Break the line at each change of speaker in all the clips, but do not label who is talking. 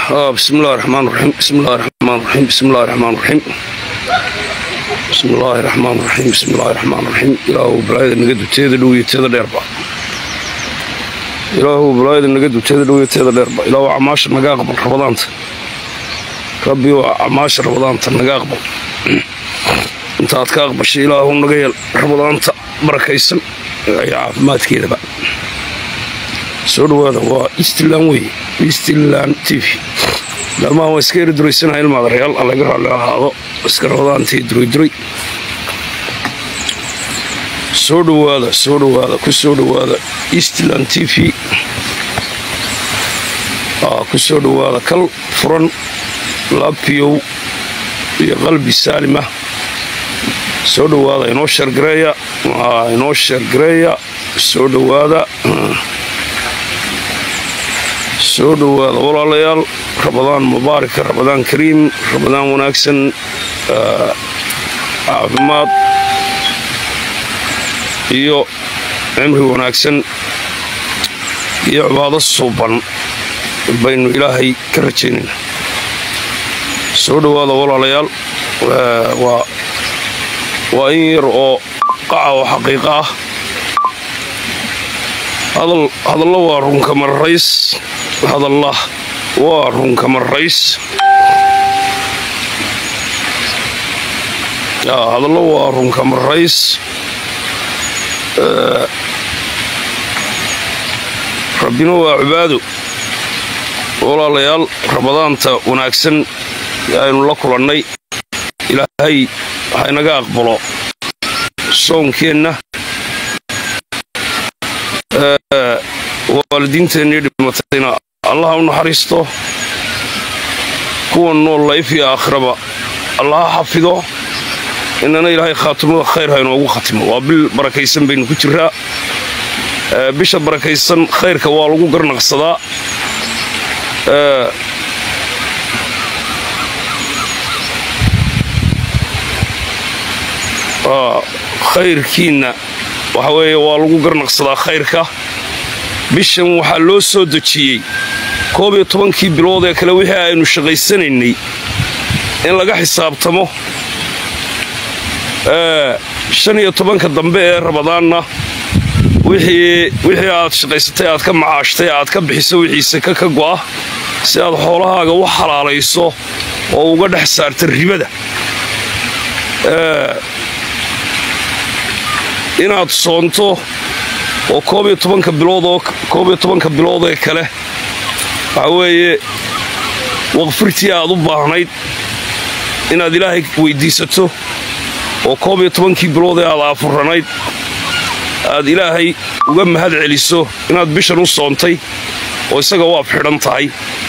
بسم الله الرحمن الرحيم بسم الله الرحمن الرحيم بسم الله الرحمن الرحيم بسم الله الرحمن الرحيم بسم الله الرحمن الرحيم ilaahu balaayada naga duteeda dhow iyo teeda dheerba ilaahu balaayada naga duteeda dhow iyo teeda dheerba ilaahu camaasha naga aqbal rabadaanta rabbi oo camaasha rabadaanta naga aqbal intaad ka aqbashay ilaahu naga yeel rabadaanta barakaysan iyo caafimaadkeedaba soo dhawaada waa eastland wey eastland t v dhammaan waa iska eri duraysanaha ilmaadareyaal allaga raalli ahaado iska rabadaantii durayduray soo dhawaada soo dhawaada ku soo dhawaada eastland t v ku soo dhawaada kal furan laabiyow iyo qalbi saalima soo dhawaada inoo sheergareeya inoo sheergareeya soo dhawaada soo dhowaada walaalayaal rabadaan mubaaraka rabadaan kariim rabadaan wanaagsan caafimaad iyo cimri wanaagsan iyo cibaado suuban baynu ilaahay ka rajaynayna soo dhowaada walaalayaal waa in yar oo qaca oo xaqiiqa ah hadallo waa runka marrays hadallah waa runka marrays hadallo waa runka marrays rabbina waa cibaado walaalayaal rabadaanta wanaagsan aynu la kulannay ilaahay haynaga aqbalo soonkeenna waalidiinteennii dhimatayna allaha u naxariisto kuwa nool layf iyo aakhiraba allaha xafido inana ilaahay khaatimada khayr ha inoogu khatimo waa bil barakaysan baynu ku jiraa bisha barakaysan khayrka waa lagu garnaqsadaa khayrkiinna waxa weeye waa lagu garnaqsadaa khayrka bishan waxaa loo soo dejiyey koob iyo tobankii bilood ee kale wixii aynu shaqaysanaynay in laga xisaabtamo shan iyo tobanka dambe ee rabadaanna wixii aad shaqaysatay aad ka macaashtay aad ka bixiso wixiise ka ka go'a si aad xoolahaaga u xalaalayso oo uga dhex saarta ribada inaad soonto oo koob iyo tobanka biloodoo koob iyo tobanka bilood ee kale waxa weeye waqfirtii aad u baahnayd inaad ilaahay weyddiisato oo koob iyo tobankii bilood ee aad aafuranayd aad ilaahay uga mahad celiso inaad bishan u soontay oo isaga u afxidhan tahay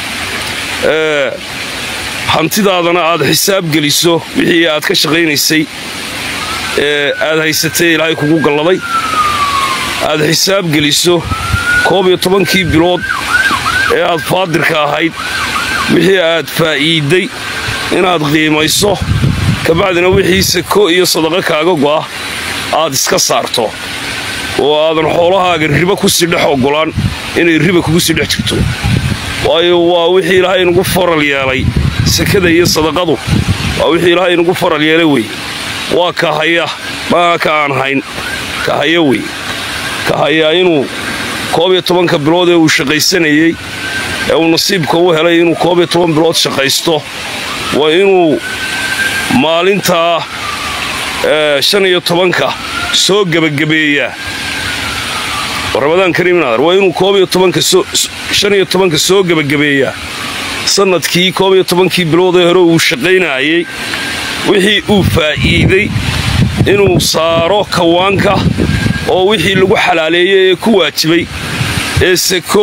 hantidaadana aad xisaab geliso wixii aad ka shaqaynaysay ee aad haysatay ilaahay kugu galladay aad xisaab geliso koob iyo tobankii bilood ee aad faadirka ahayd wixii aad faa'iidday inaad qiimayso kabacdina wixii sako iyo sadaqo kaaga go'a aad iska saarto oo aadan xoolahaaga ribo ku sii dhex oggolaan inay riba kugu sii dhex jirto waayo waa wixii ilaahay inugu faral yeelay sakada iyo sadaqadu waa wixii ilaahay inugu faral yeelay wey waa ka haya maaha ka aan hayn ka haya wey ka hayaa inuu koob iyo tobanka bilood ee uu shaqaysanayey ee uu nasiibka u helay inuu koob iyo toban bilood shaqaysto waa inuu maalintaa shan iyo tobanka soo gebagabeeyaa ramadaan kariimnaadar waa inuu koob iyo tobanka shan iyo tobanka soo gebagabeeyaa sannadkii koob iyo tobankii bilood ee hore uu shaqaynaayey wixii uu faa'iiday inuu saaro kawaanka oo wixii lagu xalaaleeyey ee ku waajibay ee sako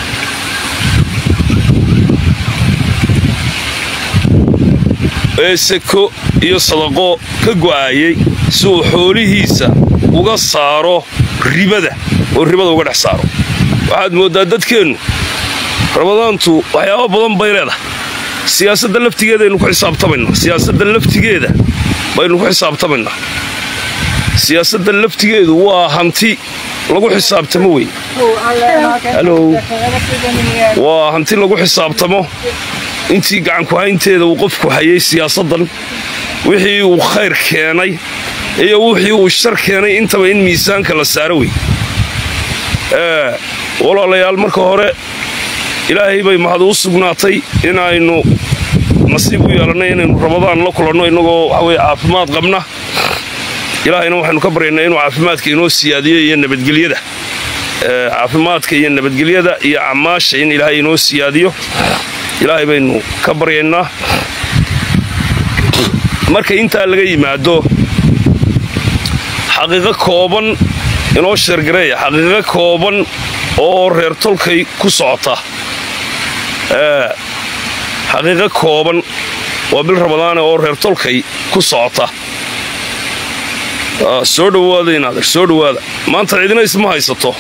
ee sako iyo sadaqo ka go'aayey si uu xoolihiisa uga saaro ribada oo ribada uga dhex saaro waxaad mooddaa dadkeennu ramadaantu waxyaaba badan bay leedahay siyaasadda laftigeedaynu ku xisaabtamaynaa siyaasadda laftigeeda baynu ku xisaabtamaynaa siyaasadda laftigeedu waa hanti lagu xisaabtamo wey halow waa hanti lagu xisaabtamo intii gacanku haynteeda uu qofku hayay siyaasaddan wixii uu khayr keenay iyo wixii uu shar keenay intaba in miisaanka la saaro wey walaalayaal marka hore ilaahay bay mahad u sugnaatay inaynu nasiib u yeelannay inaynu rabadaan la kulanno innagoo waxaweye caafimaad qabna ilaahayna waxaynu ka baryaynaa inuu caafimaadka inoo siyaadiyo iyo nabadgelyada caafimaadka iyo nabadgelyada iyo camaasha in ilaahay inoo siyaadiyo ilaahay baynu ka baryaynaa marka intaa laga yimaado xaqiiqo kooban inoo sheergareeya xaqiiqo kooban oo reer tolkay ku socota xaqiiqo kooban waa bil ramadaane oo reer tolkay ku socota soo dhowaada inaader soo dhowaada maanta cidina isma haysato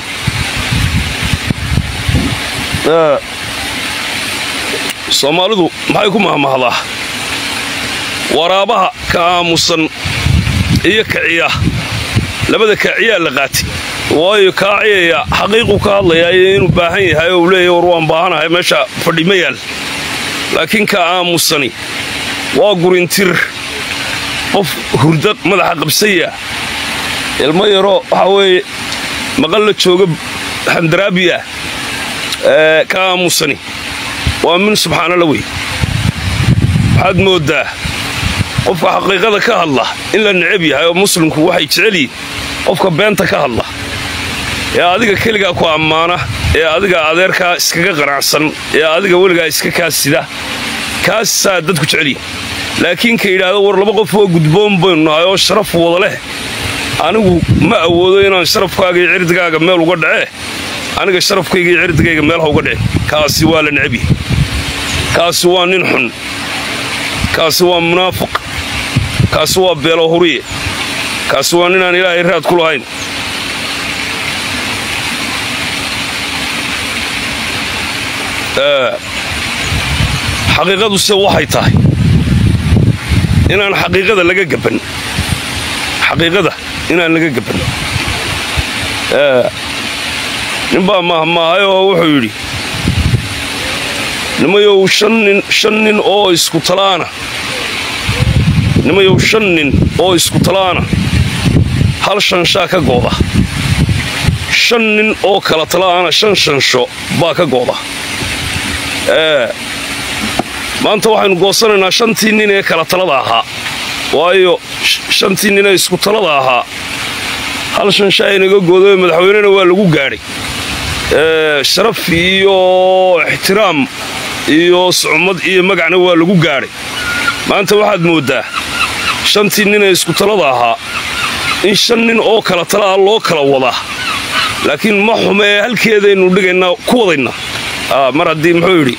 soomaalidu maxay ku mahmahdaa waraabaha ka aamusan iyo kaciya labada kaaciyaa la qaati waayo kaaciyaya xaqiiquu ka hadlayaa iyo inuu baahan yahay oo uu leeyahy war waan baahanahay meesha fadhi ma yaal laakiin ka aamusani waa gurintir qof hurda madaxa qabsaya ilmo yaro waxaa weeye maqal la jooga xandaraabiya ka aamusani waa min subxaanalla wey waxaad mooddaa qofka xaqiiqada ka hadla in la necab yahay oo muslimku waxay jecel yihin qofka beenta ka hadla ee adiga keligaa ku ammaana ee adiga adeerkaa iskaga qanacsan ee adiga weligaa iska kaasida kaasaa dadku jecelyihin laakiin ka yidhaahdo war laba qof oo gudboon baynu nahay oo sharaf wada leh anigu ma awoodo inaan sharafkaaga iyo cirdigaaga meel uga dhacee aniga sharafkayga iyo cirdigayga meel ha uga dhece kaasi waa la necab yahay kaasi waa nin xun kaasi waa munaafiq kaasi waa beelo huriye kaasi waa ninaan ilaahay raad ku lahayn xaqiiqaduse waxay tahay inaan xaqiiqada laga gaban xaqiiqada inaan laga gaban ninbaa mahmaahay oo wuxuu yidhi nimayow shan nin oo isku talaana nimayow shan nin oo isku talaana hal shanshaa ka gooda shan nin oo kala talaana shan shansho baa ka gooda maanta waxaynu goosanaynaa shantii nin ee kala talada ahaa waayo shantii nin ee isku talada ahaa hal shansha aynaga goodayo madaxweynena waa lagu gaadhay sharaf iyo ixtiraam iyo sucmad iyo magacna waa lagu gaadhay maanta waxaad mooddaa shantii nin ee isku talada ahaa in shan nin oo kala tala ah loo kala wadaa laakiin ma xume ee halkeedaynu dhigaynaa ku wadaynaa mar haddii muxuu yidhi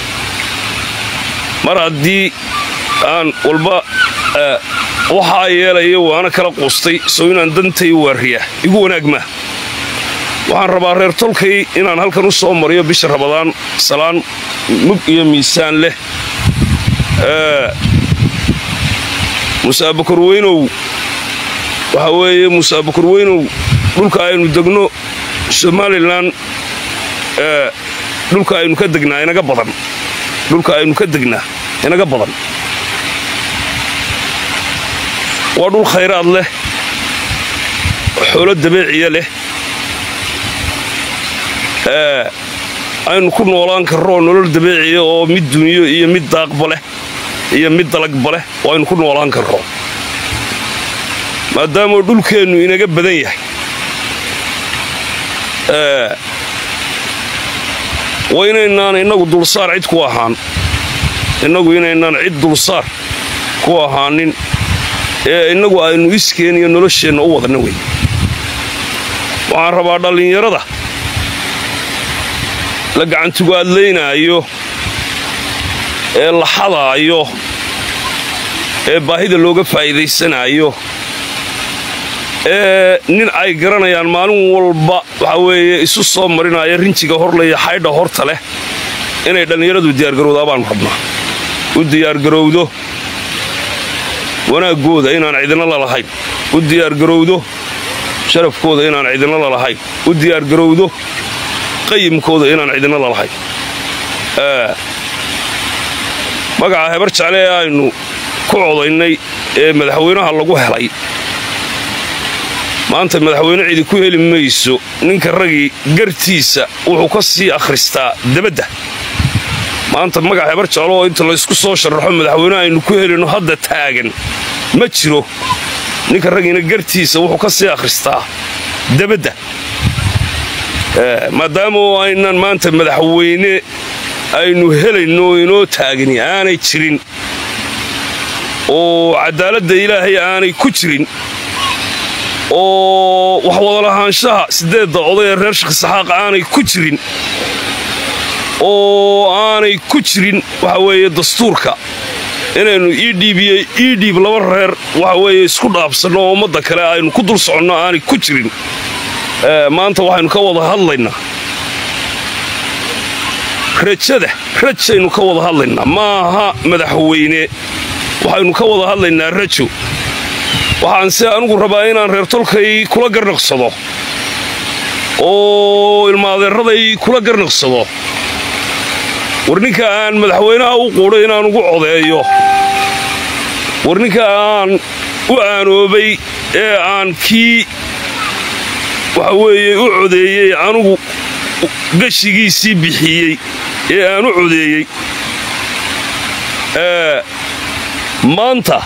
mar haddii aan walba waxaa yeelaya waana kala quustay sow inaan dantay waariya igu wanaag maa waxaan rabaa reer tolkay inaan halkan u soo mariyo bisha rabadaan salaan mug iyo miisaan leh musaabakor weynow waxaa weeye musaabakor weynow dhulka aynu degno somalilan dhulka aynu ka degnaa inaga badan dhulka aynu ka degnaa inaga badan waa dhul khayraad leh xoolo dabeeciya leh aynu ku noolaan karro nolol dabeeciya oo mid duniyo iyo mid daaqba leh iyo mid dalagba leh oo aynu ku noolaan karro maadaama dhulkeennu inaga badan yahay waa inaynaan innagu dulsaar cid ku ahaan innagu inaynaan cid dulsaar ku ahaanin ee innagu aynu iskeen iyo nolosheenna u wadna wey waxaan rabaa dhallinyarada la gacantugaadlaynaayo ee la xadaayo ee baahida looga faa'iidaysanaayo ee nin ay garanayaan maalin walba waxaa weeye isu soo marinaya rinjiga horlaya xaydha horta leh inay dhallinyaradu diyaargarowdaa baanu rabnaa u diyaargarowdo wanaaggooda inaan cidina la lahayn u diyaargarowdo sharafkooda inaan cidina lalahayn u diyaargarowdo qayimkooda inaan cidina lalahayn magaca hebar jecle ee aynu ku codaynay ee madaxweynaha lagu helay maanta madaxweyne cidi ku heli mayso ninka ragii gartiisa wuxuu ka sii akhristaa debadda maanta magaca hebar jeclo oo inta laysku soo sharaxo madaxweyne aynu ku helino hadda taagan ma jiro ninka ragiina gartiisa wuxuu ka sii akhristaa debadda maadaama oo aynan maanta madaxweyne aynu helayno inoo taagani aanay jirin oo cadaaladda ilaahay aanay ku jirin oo wax wadalahaanshaha siddeedda oday ee reer shakhisaxaaq aanay ku jirin oo aanay ku jirin waxa weeye dastuurka inaynu edhiib iyo edhiib laba reer waxa weeye isku dhaafsanno oo ummadda kale aynu ku dul soconno aanay ku jirin maanta waxaynu ka wada hadlaynaa rajada rajaynu ka wada hadlaynaa maaha madaxweyne waxaynu ka wada hadlaynaa rajo waxaan se anugu rabaa inaan reer tolkay kula garnaqsado oo ilmaadeeraday kula garnaqsado war ninka aan madaxweynaha u quudhay inaan ugu codeeyo war ninka aan u aanoobay ee aan kii waxa weeye u codeeyey anugu gashigiisii bixiyey ee aan u codeeyey maanta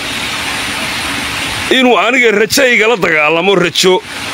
inuu aniga rajo igala dagaalamo rajo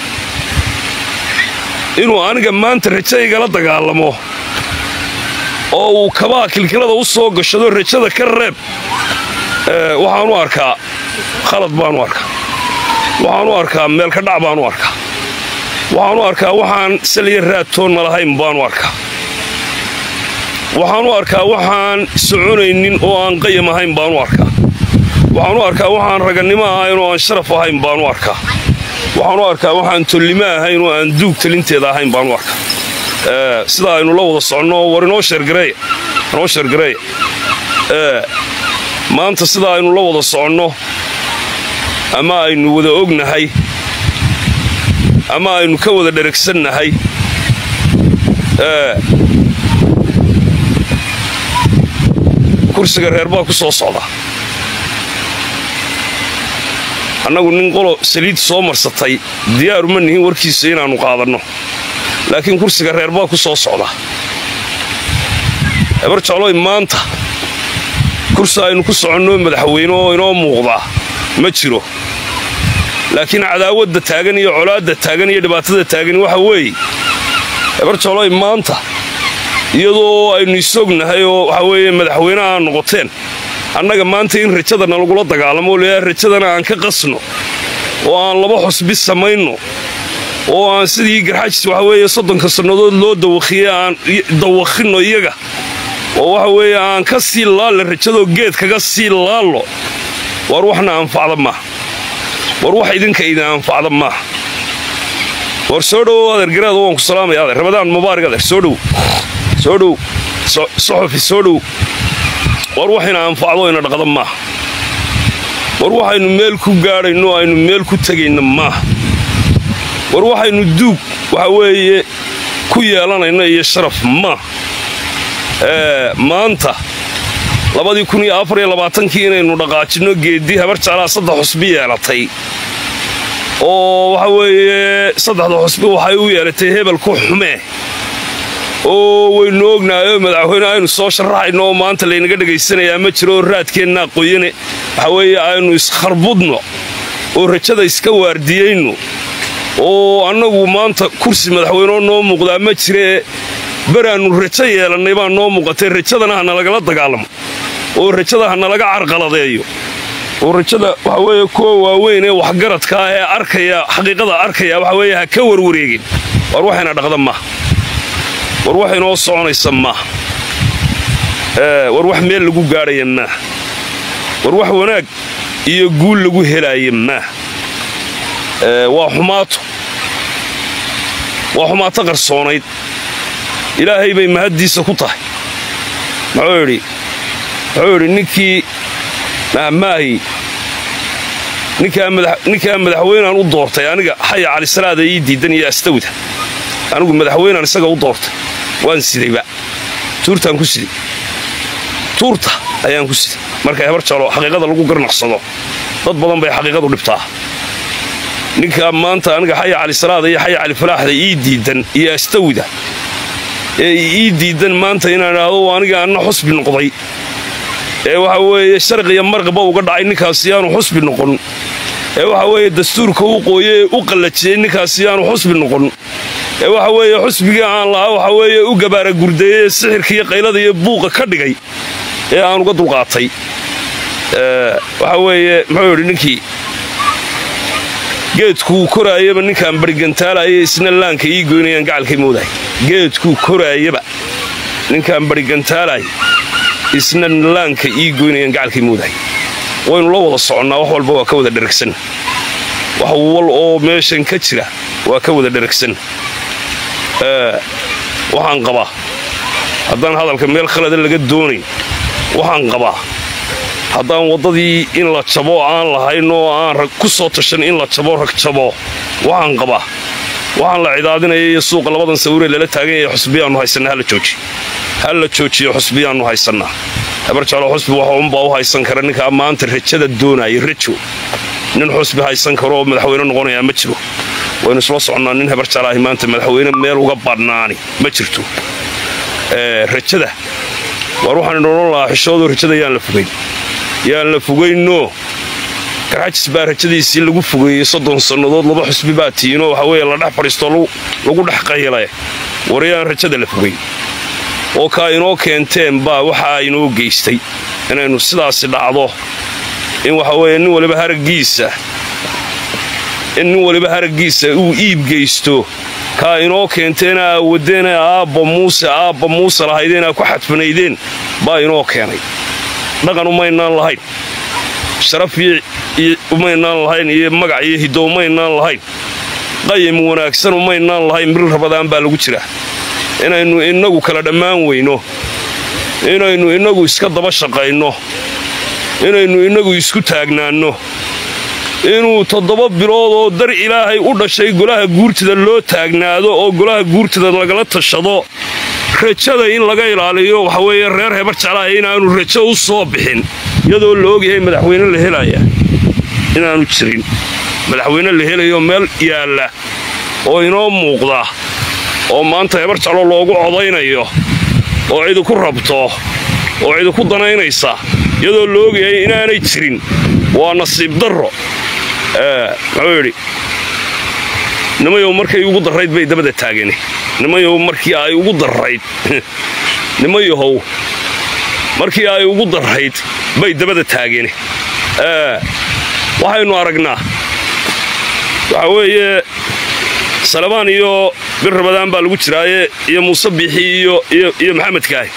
inuu aniga maanta rajo igala dagaalamo oo uu kabaha kilkilada u soo gashado rajada ka reeb waxaanu arkaa khalad baanu arkaa waxaanu arkaa meelka dhac baanu arkaa waxaanu arkaa waxaan saliya raadtoonna lahayn baanu arkaa waxaanu arkaa waxaan soconaynin oo aan qayam ahayn baanu arkaa waxaanu arkaa waxaan ragannimo ahayn oo aan sharaf ahayn baanu arkaa waxaanu arkaa waxaan tollimo ahayn oo aan duug talinteeda ahayn baanu arkaa sida aynu la wada soconno war inoo sheergareeya inoo sheergareeya maanta sida aynu la wada soconno ama aynu wada ognahay ama aynu ka wada dheragsannahay kursiga reer baa ku soo socda annagu nin qolo saliid soo marsatay diyaaru ma nihin warkiisa inaannu qaadanno laakiin kursiga reer baa ku soo socda hebar jecloy maanta kursi aynu ku soconno madaxweyne oo inoo muuqdaa ma jiro laakiin cadaawadda taagan iyo colaadda taagan iyo dhibaatada taagan waxa weeye hebar jecloy maanta iyadoo aynu isognahay oo waxa weeye madaxweyneha aan noqoteen annaga maanta in rajadana lagula dagaalamo leeyaha rajadana aan ka qasno oo aan laba xusbi samayno oo aan sidii garxajis waxa weeye soddonka sannadood loo dawakhiye aan dawakhinno iyaga oo waxa weeye aan ka sii laallo rajadoo geed kaga sii laallo war waxna anfacda maaha war wax idinka idin anfacda maaha war soo dhowow adeer garaada waan ku salaamaya adeer ramadaan mubaarig adeer soo dhow soo dhow soxofi soo dhow war waxayna anfacdo ina dhaqda maaha war waxaynu meel ku gaadhayno aynu meel ku tegayna maaha war waxaynu duug waxa weeye ku yeelanayno iyo sharaf maaha maanta labadii kun iyo afar iyo labaatankii inaynu dhaqaajinno geeddii habar jeclaa saddex xusbi yeelatay oo waxa weeye saddexda xusbi waxay u yeelatay hebel ku xumee oo waynu ognaayoo madaxweyne aynu soo sharaxayno oo maanta laynaga dhegaysanayaa ma jiro oo raadkeennaa qoyane waxa weeye aynu iskharbudno oo rajada iska waardiyayno oo annagu maanta kursi madaxweyneo noo muuqdaa ma jiree beraannu rajo yeelannay baa noo muuqatay rajadana ha nalagala dagaalamo oo rajada ha nalaga carqaladeeyo oo rajada waxa weeye kuwa waaweyn ee waxgaradka ah ee arkaya xaqiiqada arkaya waxa weeye ha ka warwareegin war waxayna dhaqda maaha war wax inoo soconaysa maaha war wax meel lagu gaadhaya maaha war wax wanaag iyo guul lagu helaaya maaha waa xumaato waa xumaato qarsoonayd ilaahay bay mahaddiisa ku tahay muxuu yidhi muxuu yidhi ninkii mahmaahi ninkaa madaxweynaan u doortay aniga xaya calisalaada ii diidan iyo astawda anigu madaxweynaan isaga u doortay waan sidayba tuurtaan ku siday tuurta ayaan ku siday marka hebar jalo xaqiiqada lagu garnaqsado dad badan bay xaqiiqadu dhibtaa ninkaa maanta aniga xaya calisalaada iyo xaya califalaaxda ii diidan iyo astawda ee ii diidan maanta inaan idhaahdo aniga anna xusbi noqday ee waxa weeye sharq iyo marqba uga dhacay ninkaasi yaanu xusbi noqon ee waxa weeye dastuurka u qooye ee u qallajiyey ninkaasi yaanu xusbi noqon ee waxa weeye xusbigii aan lahaa waxa weeye u gabaara gurdeeyey ee sixirka iyo qaylada iyo buuqa ka dhigay ee aan uga dulqaatay waxa weeye muxuu yidhi ninkii geedkuu koraayaba ninkaan barigantaalaya isna laanka ii goynayaan gacalkay moodahay geedkuu koraayaba ninkaan barigantaalay isna laanka ii goynayaan gacalkay moodahay waynu la wada soconnaa wax walba waa ka wada dheragsan wax wal oo meeshan ka jira waa ka wada dheragsan waxaan qabaa haddaan hadalka meel khalada laga doonayn waxaan qabaa haddaan waddadii in la jabo aan lahayn oo aan rag ku soo tashan in la jabo rag jabo waxaan qabaa waxaan la cidaadinaya iyo suuqa labadan sawiree lala taagan yahay xusbiyaannu haysannaa hala jooji ha la joojiyo xusbiyaannu haysannaa habarjalo xusbi waxa unbaa u haysan kara ninkaa maanta rajada doonaya rajo nin xusbi haysan karo oo madaxweyne noqonayaa ma jiro waynu isla soconnaa nin habarjalaahi maanta madaxweyne meel uga badhnaani ma jirto rajada waar waxaan idhoodhan lahaa xishoodoo rajada yaan la fogayn yaan la fogaynoo garxajis baa rajadiisii lagu fogeeyey soddon sannadood laba xusbi baa tiinoo waxa weeye la dhex fadhiistoo lagu dhex qayla war yaan rajada la fogayn oo kaa inoo keenteen baa waxaa inoo geystay inaynu sidaasi dhacdo in waxa weeye nin waliba haraggiisa in nin waliba haraggiisa uu iib geysto kaa inoo keenteena aa wadeena aabba muuse aabba muuse lahaydeen aa ku xadfanaydeen baa inoo keenay dhaqan umaynaan lahayn sharaf umaynaan lahayn iyo magac iyo hiddo umaynaan lahayn qayim wanaagsan umaynaan lahayn bil rabadaan baa lagu jira inaynu innagu kala dhammaan weyno inaynu innagu iska daba shaqayno inaynu innagu isku taagnaanno inuu toddoba bilood oo dar ilaahay u dhashay golaha guurtida loo taagnaado oo golaha guurtida lagala tashado rajada in laga ilaaliyo waxa weeye reer hebar jeclaha inaanu rajo u soo bixin iyadoo la ogyahay madaxweyne la helaya inaanu jirin madaxweyne la helayo meel yaalla oo inoo muuqda oo maanta hebar jeclo loogu codaynayo oo cidiku rabto oo cidiku danaynaysa iyadoo la ogyahay inaanay jirin waa nasiib darro muxuu yidhi nimayow markay ugu darrayd bay dabada taageen nimayow markii ay ugu darrayd nimayahow markii ay ugu darrayd bay dabada taageen waxaynu aragnaa waxa weeye salabaan iyo bir rabadaan baa lagu jiraaye iyo muuse biixi iyo maxamed kaahi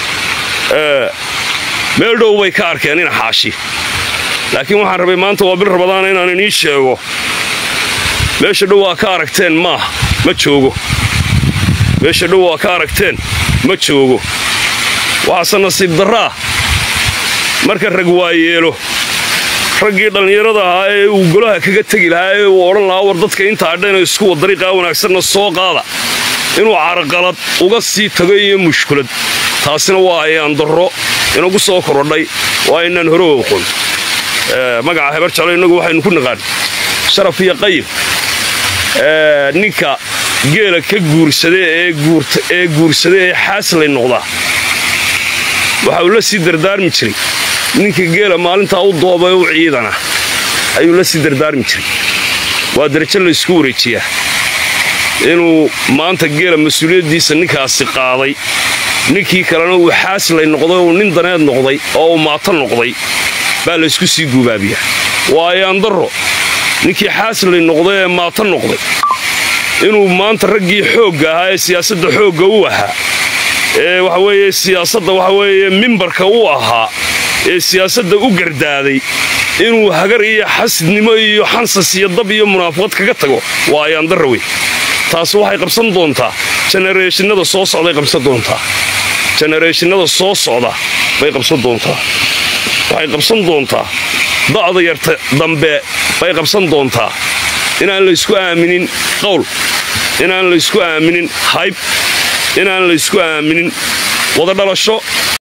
meel dhow bay ka arkeen ina xaashi laakiin waxaan rabay maanta waa bil rabadaana inaan inii sheego meesha dhow waa ka aragteen maaha ma joogo meesha dhow waa ka aragteen ma joogo waxaase nasiib darraa marka rag waa yeelo raggii dhallinyarada ahaa ee uu golaha kaga tegi lahaa ee uu odhan lahaa war dadka intaa dhan iskuwa dariiqaa wanaagsanna soo qaada inuu carqalad uga sii tago iyo mushkulad taasina waa ayaan darro inagu soo korodhay waa inaan hore oqon magaca hebar jeclo innagu waxaynu ku naqaan sharaf iyo qayib ninka geela ka guursada ee guursada ee xaaslay noqdaa waxa uu la sii dardaarmi jiray ninka geela maalintaa u dooba u ciidana ayuu la sii dardaarmi jiray waa darajo la isku wareejiyaa inuu maanta geela mas-uuliyaddiisa ninkaasi qaaday ninkii kalena uu xaaslay noqday uu nin daneed noqday oo uu maato noqday baa laysku sii guubaabiyaa waa ayaan darro ninkii xaaslay noqday ee maato noqday inuu maanta raggii xoogga ahaa ee siyaasadda xoogga u ahaa ee waxa weeye siyaasadda waxa weeye mimbarka u ahaa ee siyaasadda u gardaaday inuu hagar iyo xasidnimo iyo xansas iyo dab iyo munaafaqad kaga tago waa ayaan darra wey taas waxay qabsan doontaa jenereeshinada soo socday qabsan doontaa jenereeshinada soo socda bay qabsan doontaa waxay qabsan doontaa da'da yarta dambe bay qabsan doontaa inaan laysku aaminin qowl inaan laysku aaminin hayb inaan laysku aaminin wada dhalasho